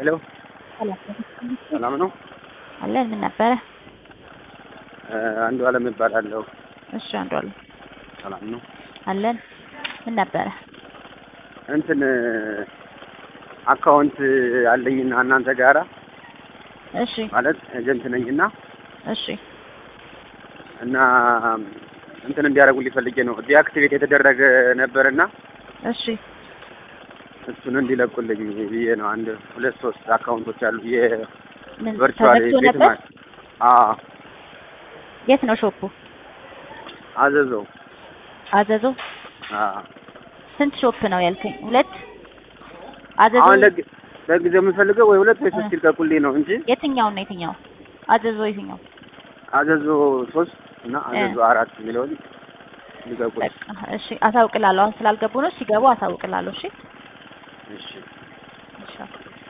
ሄሎ ሰላም ነው? አለን። ምን ነበረ? አንዱ አለም እባላለሁ። እሺ አንዱ አለም ሰላም ነው? አለን። ምን ነበረ? እንትን አካውንት አለኝና እናንተ ጋራ እሺ ማለት ኤጀንት ነኝና እሺ እና እንትን እንዲያደርጉልኝ ፈልጌ ነው። ዲአክቲቬት የተደረገ ነበርና እሺ እሱን እንዲለቁልኝ ብዬ ነው። አንድ ሁለት ሶስት አካውንቶች አሉ ምን የቨርቹዋል ተዘግቶ ቤት ነበር? ማለት አዎ የት ነው ሾፑ? አዘዘው አዘዞ። አዎ ስንት ሾፕ ነው ያልከኝ? ሁለት አዘዞ። አሁን ለግ- ለጊዜው የምፈልገው ወይ ሁለት ወይ ሶስት ይልቀቁልኝ ነው እንጂ የትኛው ነው የትኛው? አዘዞ የትኛው? አዘዞ ሶስት እና አዘዞ አራት የሚለውን ሊቀቁልኝ። በቃ እሺ፣ አሳውቅላለሁ። አሁን ስላልገቡ ነው። ሲገቡ አሳውቅላለሁ። እሺ እሺ እሺ